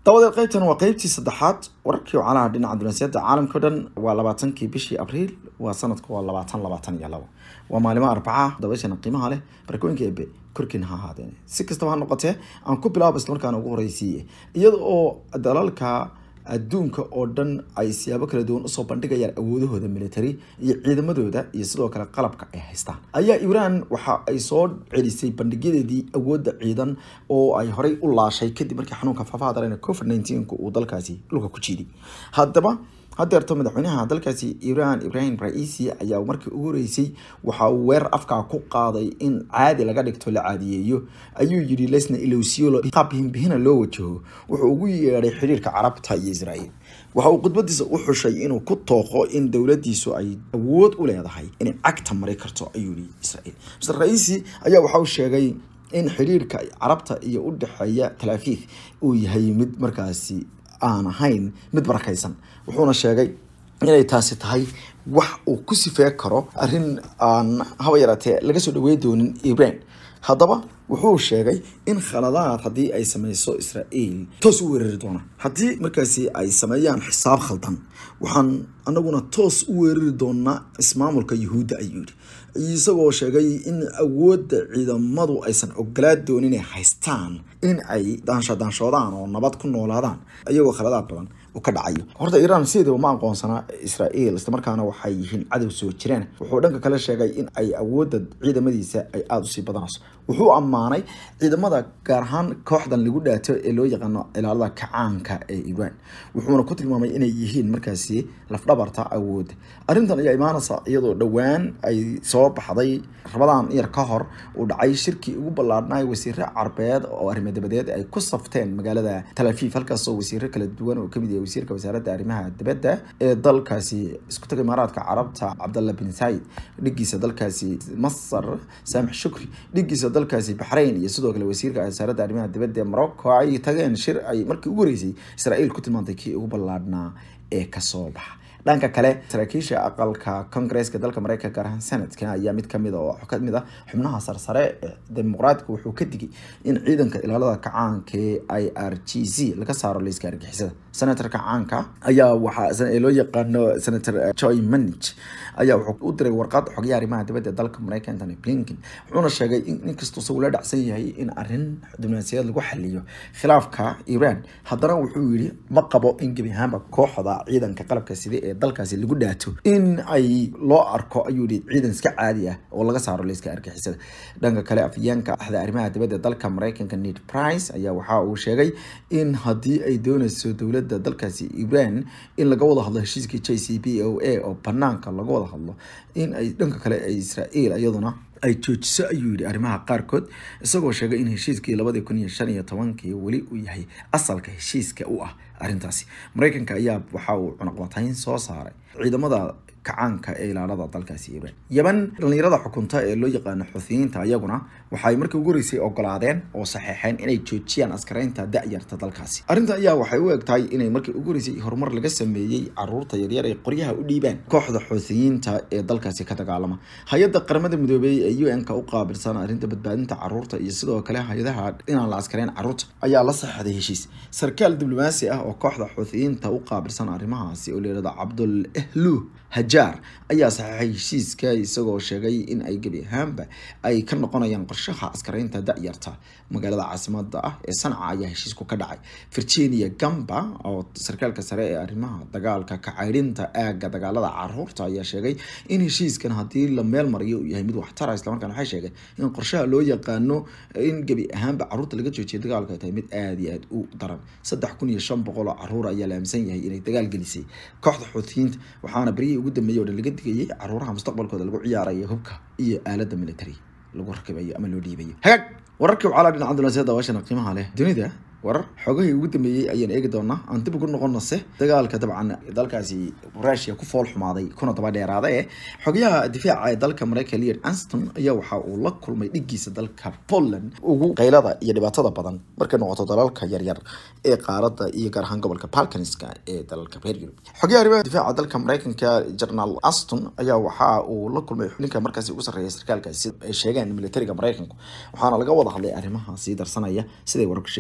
dabadeed qaybtan waa qaybtii saddexaad wararkii wacalaha dhinaca dunaasiyada caalamka o dhan waa labaatankii bishii abriil waa sanadku waa labaatan labaatan iyo labo waa maalimo arbaca dabashana qiimaha leh barakooyinka ebe korkiina ha ahaadeen si kastaba ha noqotee aan ku bilaabo islamarkaana ugu horeysiiye iyada oo dalalka adduunka oo dhan ay siyaabo kala duwan usoo bandhigayaan awoodahooda military iyo ciidamadooda iyo sidoo kale qalabka ay haystaan ayaa iiraan waxa ay soo celisay bandhigyadeedii awoodda ciidan oo ay horey u laashay kadib markii xanuunka faafaha daran covid nineteen uu dalkaasi dhulka ku jiiday haddaba hadeerto madaxweynaha dalkaasi iiraan ibrahim ra-iisi ayaa markii ugu horeysay waxa uu weerar afkaa ku qaaday in caadi laga dhigto la caadiyeeyo ayuu yidhi lesna ilowsiyolo qaab himbihina loo wajaho wuxuu ugu yeedhay xiriirka carabta iyo israa'iil waxa uu khudbadiisa u xushay inuu ku tooqo in dowladiisu ay awood u leedahay inay cagta mari karto ayuu yihi israa'iil mr ra-iisi ayaa waxa uu sheegay in xiriirka carabta iyo u dhexeeya talaafiif uu yahay mid markaasi aan ahayn mid barakaysan wuxuuna sheegay inay taasi tahay wax uu ku sifee karo arrin aan haba yaraatee laga soo dhawey doonin iran haddaba wuxuu sheegay in khaladaad haddii ay sameyso israa'iil toos u weerari doonaan haddii markaasi ay sameeyaan xisaab khaldan waxaan anaguna toos u weerari doonaa ismaamulka yuhuudda ayuu yidhi isagoo sheegay in awoodda ciidamadu aysan ogolaa doonin inay haystaan in ay daanshadaanshoodaan oo nabad ku noolaadaan iyagoo khaladaad badan uu ka dhacayo horta iiraan sideedaba ma aqoonsanaa israa'iil islamarkaana waxay yihiin cadow soo jireen wuxuu dhanka kale sheegay in ay awoodda ciidamadiisa ay aada usii badanayso wuxuu ammaanay ciidamada gaar ahaan kooxdan lagu dhaato ee loo yaqaano ilaalada kacaanka ee iiraan wuxuuna ku tilmaamay inay yihiin markaasi lafdhabarta awoodda arrintan ayaa imaanaysa iyadoo dhowaan ay soo baxday rabadaan yar ka hor uu dhacay shirkii ugu ballaadhnay wasiire carbeed oo arrimo dabadeed ay ku safteen magaalada talafiif halkaasoo wasiiro kala duwan oo kamid yahay wasiirka wasaaradda arrimaha dibadda ee dalkaasi isku taga imaaraadka carabta cabdalla bin said dhigiisa dalkaasi masar saamix shukri dhigiisa dalkaasi baxrayn iyo sidoo kale wasiirka wasaaradda arrimaha dibadda ee morocco ay tageen shir ay markii ugu horeysay israa'iil ku tilmaantay kii ugu ballaadhnaa ee kasoo baxa dhanka kale saraakiisha aqalka congresska dalka mareykanka gaar ahaan senadka ayaa mid kamid oo kamid ah xubnaha sarsare ee dimuqraadka wuxuu ka digay in ciidanka ilaalada kacaanka ee i r g c laga saaro layska argixisada senatorka caanka ayaa waxaa loo yaqaano senator joy manich ayaa wuxuu u diray warqad xogyaha arrimaha dibadda dalka mareykanka antony blinken wuxuuna sheegay in inkastoo ula dhacsan yahay in arrin diblomaasiyaed lagu xaliyo khilaafka iran haddana wuxuu yidhi ma qabo in gebi ahaanba kooxda ciidanka qalabka sida ee dalkaasi lagu dhaato in ay loo arko ayuu yihi ciidan iska caadi ah oo laga saaro layska argixisada dhanka kale afyeenka axda arrimaha dibadda dalka mareykanka ned price ayaa waxa uu sheegay in haddii ay dooneyso dowladda dalkaasi iran in laga wada hadlo heshiiskii j c b o a oo banaanka laga wada hadlo in ay dhanka kale ay israa'iil iyaduna ay joojiso ayuu yihi arrimaha qaarkood isagoo sheegay in heshiiskii labadii kun iyo shan iyo tobankii weli uu yahay asalka heshiiska u ah arrintaasi mareykanka ayaa waxa uu cunaqbatayn soo saaray ciidamada kacaanka ee ilaalada dalkaasi iran yeban dhalinyarada xukunta ee loo yaqaano xuuthiyiinta iyaguna waxay markii ugu horeysay ogolaadeen oo saxeexeen inay joojiyaan askaraynta da-yarta dalkaasi arrinta ayaa waxay u egtahay inay markii ugu horeysay horumar laga sameeyey caruurta yaryar ee qoryaha u dhiibaan kooxda xuuthiyiinta ee dalkaasi ka dagaalama hay-adda qaramada midoobey ee u n-ka u qaabilsan arrinta badbaadinta caruurta iyo sidoo kale hay-adaha inaan la askarayn caruurta ayaa la saxeexday heshiis sarkaal diblomaasi ah oo kooxda xuuthiyiinta u qaabilsan arrimahaasi oo layihahdo cabdul ehlu hajaar ayaa saxeexay heshiiska isagoo sheegay in ay gebi ahaanba ay ka noqonayaan qorshaha askaraynta da-yarta magaalada caasimada ah ee sanca ayaa heshiisku ka dhacay virginia gamba oo sarkaalka sare ee arrimaha dagaalka kacaydhinta aaga dagaalada caruurta ayaa sheegay in heshiiskan haddii la meel mariyo uu yahay mid waxtara islamarkaana waxay sheegeen in qorshaha loo yaqaano in gebi ahaanba caruurta laga joojiya dagaalka ay tahay mid aada iyo aada u daran saddex kun iyo shan boqol oo caruur ayaa la aaminsan yahay inay dagaal gelisay kooxda xuutiyiinta waxaana beryihii ugu dambeeyay oo dhan laga digayay caruuraha mustaqbalkooda lagu ciyaarayo hubka iyo aalada military lagu rakibayo ama loo dhiibayo hagaag wararkii wacala dhinaca dunaasiyada waashana qiimaha leh dunida warar xogahii ugu dambeeyey ayaan eegi doonaa aan dib ugu noqonase dagaalka dabcan dalkaasi rusia ku fool xumaaday kuna daba dheeraada ee xogayaha difaaca ee dalka mareykan leon anston ayaa waxa uu la kulmay dhigiisa dalka poland ugu qaylada iyo dhibaatada badan markay noqoto dalalka yaryar ee qaarada iyo gaar ahaan gobolka balkanska ee dalalka reer yurub xogayaha arrimaha difaaca dalka mareykanka general aston ayaa waxa uu la kulmay xubninka markaasi ugu sarreeya sarkaalkaasi ay sheegeen militariga mareykanku waxaana laga wada hadlay arrimaha sii darsanaya siday wararku sheegeen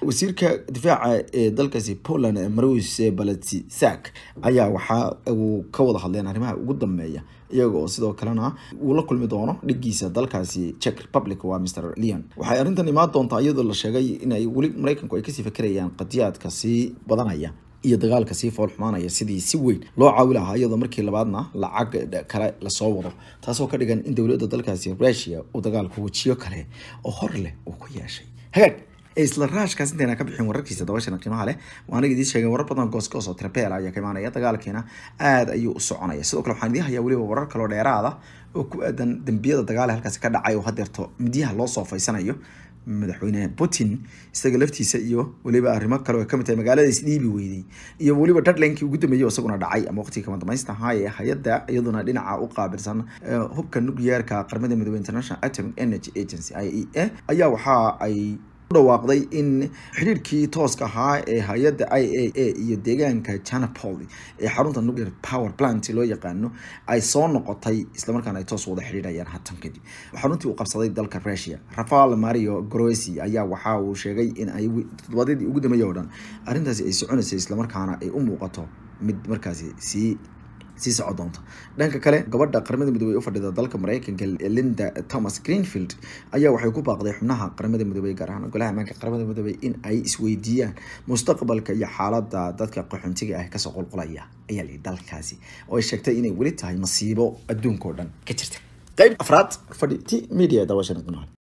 wasiirka difaaca ee dalkaasi poland marus balatisak ayaa waxa uu ka wada hadleen arrimaha ugu dambeeya iyaga oo sidoo kalena uu la kulmi doono dhigiisa dalkaasi czech republic waa mr leon waxay arrintan imaan doontaa iyadoo la sheegay inay weli maraykanku ay kasii fakerayaan qadiyaadka sii badanaya iyo dagaalka sii fool xumaanaya sidii si weyn loo caawi lahaa iyadoo markii labaadna lacag kale lasoo wado taasoo ka dhigan in dowladda dalkaasi rusia uu dagaalku wejiyo kale oo hor leh uu ku yeeshay hagaag isla raashkaas intayna ka bixin wararkiisa dabashana qiimaha leh waan idiin sheegay warar badan goosgoos oo trapel ayaa ka imaanaya dagaalkiina aada ayuu u soconaya sidoo kale waxaan idiin hayaa weliba warar kaloo dheeraada oo ku aadan dembiyada dagaale halkaasi ka dhacay oo hadeerto midyaha loo soo faysanayo madaxweyne putin isaga laftiisa iyo weliba arrimo kale oo kamid tahay magaalada isdhiibi weydey iyo weliba deadlinekii ugu dambeeyey oo isaguna dhacay ama waqtigii kama damaystan ahaa ee hay-adda iyaduna dhinaca u qaabilsan hubka nuclearka qaramada midoobe international atomic energy agency i e a ayaa waxa ay dhawaaqday in xidhiirkii tooska ahaa ee hay-adda i a a iyo deegaanka janapol ee xarunta nuclear power plant loo yaqaano ay soo noqotay islamarkaana ay toos wada xidhiidhayaan hatan kadib xaruntii uu qabsaday dalka russia rafael mario grosi ayaa waxa uu sheegay in ay todobaadyadii ugu dambeeyay oo dhan arrintaasi ay soconaysay islamarkaana ay u muuqato mid markaasi sii sii soco doonta dhanka kale gabadha qaramada midoobey u fadhida dalka mareykanka linda thomas greenfield ayaa waxay ku baaqday xubnaha qaramada midoobey gaar ahaan golaha ammaanka qaramada midoobey in ay isweydiiyaan mustaqbalka iyo xaalada dadka qaxoontiga ah kasoo qulqulaya ayaa layihi dalkaasi oo ay sheegtay inay weli tahay masiibo adduunka oo dhan ka jirta qeyb afraad fadhi t media daawashana